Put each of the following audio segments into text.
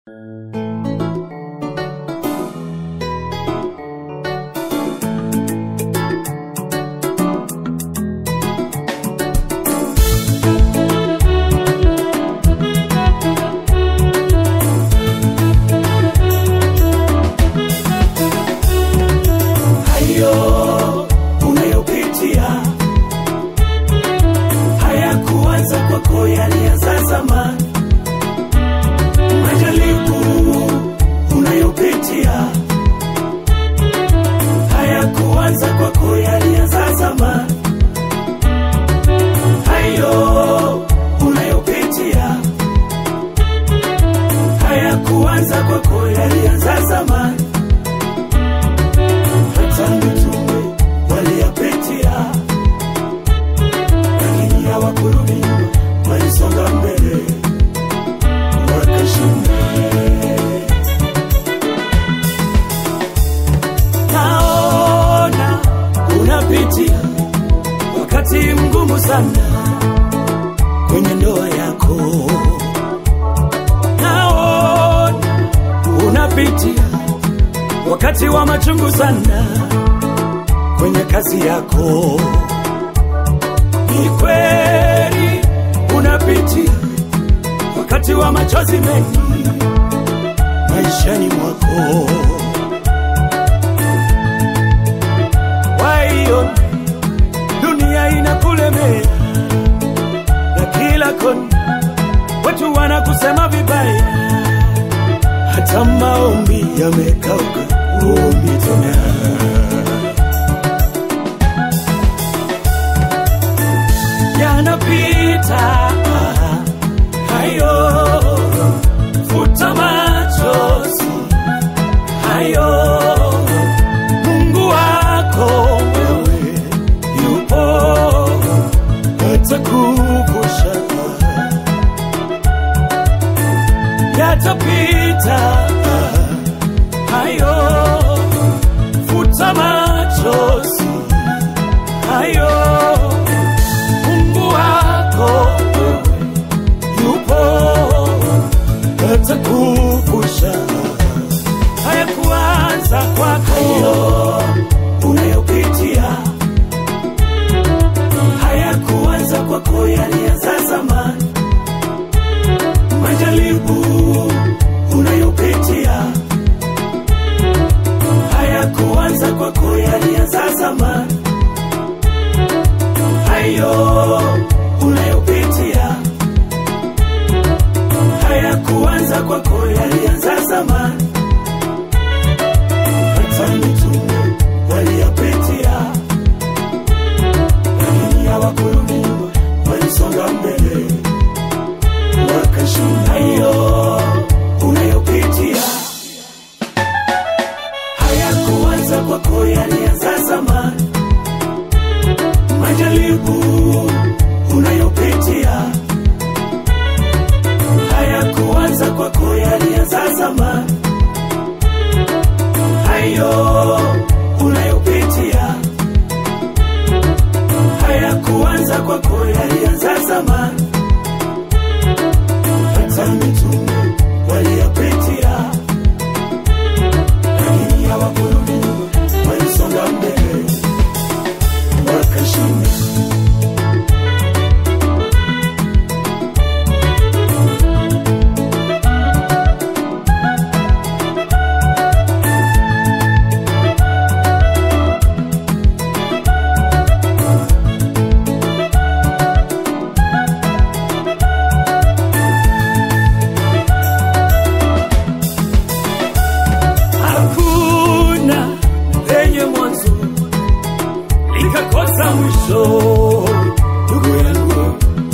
hayo unayopitia hayakuanza kwako, yalianza zamani. Majaribu unayopitia hayakuanza kwako, yalianza zamani. Hayo unayopitia hayakuanza kwako, yalianza zamani hata mitume waliyapitia, lakini hawakurudi nyuma, walisonga mbele wakashinda. Naona unapitia wakati mgumu sana kwenye ndoa yako, naona unapitia wakati wa machungu sana kwenye kazi yako. Ni kweli unapitia wakati wa machozi mengi maishani mwako. Waiona dunia inakulemea na kila kona watu wanakusema vibaya hata maombi yamekauka, uombi tena. Yanapita hayo, futa machozi hayo. Mungu wako wewe yupo, atakuvusha yatapita hayo, futa machozi hayo. Mungu wako yupo, atakuvusha. Hayakuanza kwako unayopitia, hayakuanza kwako, yalianza zamani majaribu unayopitia hayakuanza kwako, yalianza zamani. Hayo unayopitia hayakuanza kwako, yalianza zamani. Hata mitume waliyapitia, lakini hawakurudi nyuma, walisonga mbele wakashinda. Hayo unayopitia hayakuanza kwako, yalianza zamani. Majaribu unayopitia hayakuanza kwako, yalianza zamani. Hayo unayopitia hayakuanza kwako, yalianza zamani hata mitume waliyapitia, lakini hawakurudi nyuma, walisonga mbele wakashinda. Hakuna lenye mwanzo likakosa mwisho, ndugu yangu.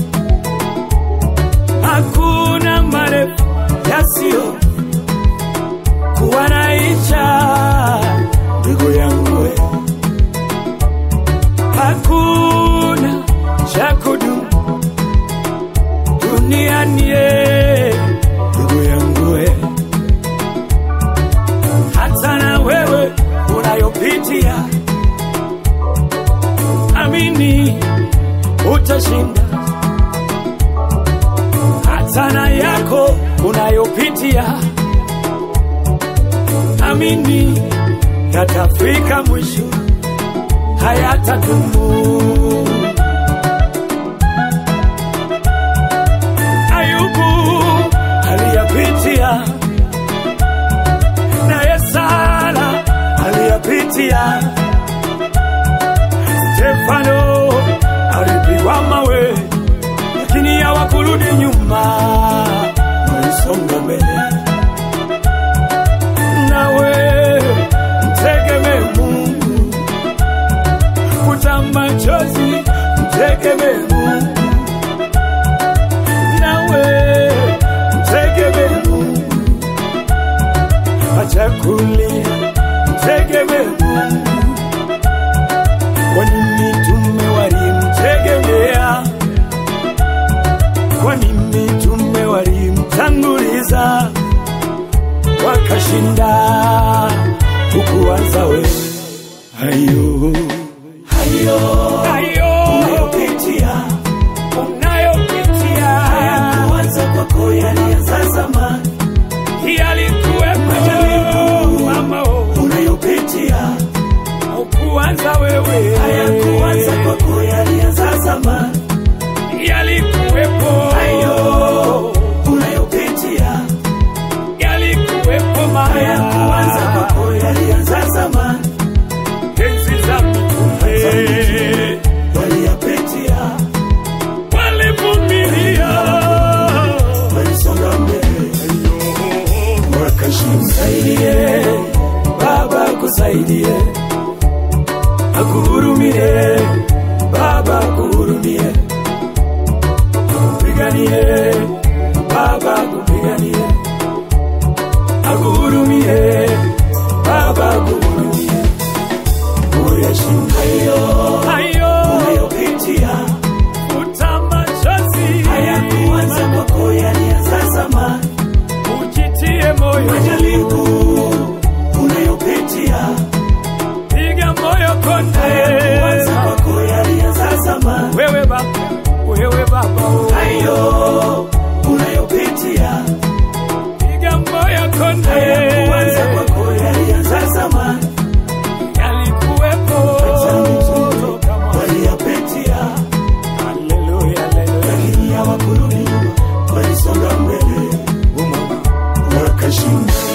Hakuna marefu yasiyo kuwa na isha, ndugu yangu. Hakuna cha kudumu duniani, eh, ndugu yangu. eh hata na wewe unayopitia, amini utashinda. Hata na yako unayopitia, uliamini yatafika mwisho, hayatadumu. Ayubu aliyapitia, naye Sara aliyapitia. Stefano alipigwa mawe, lakini hawakurudi nyuma, walisonga mbele. Nawe mtegemee Mungu, futa machozi, mtegemee Mungu. Nawe mtegemee Mungu, acha kulia, mtegemee Mungu. Kwa nini mitume walimtegemea? Kwa nini mitume walimtanguliza wakashinda? Hukuanza wewe hayo hayo hayo unayopitia unayopitia Hayakuanza kwako, yalianza zamani. yalikuwepo mama, oh, Unayopitia hukuanza wewe hayakuanza kwako, yalianza zamani. yalikuwepo Hayo unayopitia yalikuwepo hayakuanza maya kwako, yalianza zamani. enzi za mitume Waliyapitia, walivumilia walisonga mbele, wakashinda. Saidie Baba, kusaidie, akuhurumie Baba, akuhurumie, akupiganie Baba, akupiganie, akuhurumie Baba, akuhurumie, Uyashinda hayo hayo unayopitia futa machozi, hayakuanza kwako, yalianza zamani. ujitie moyo, Majaribu unayopitia piga moyo konde hayakuanza kwako, yalianza zamani. wewe baba, wewe baba, oh. Hayo unayopitia piga moyo konde, hayakuanza kwako, yalianza zamani. yalikuwepo kama Waliyapitia haleluya, haleluya. lakini hawakurudi nyuma, walisonga mbele wakashinda.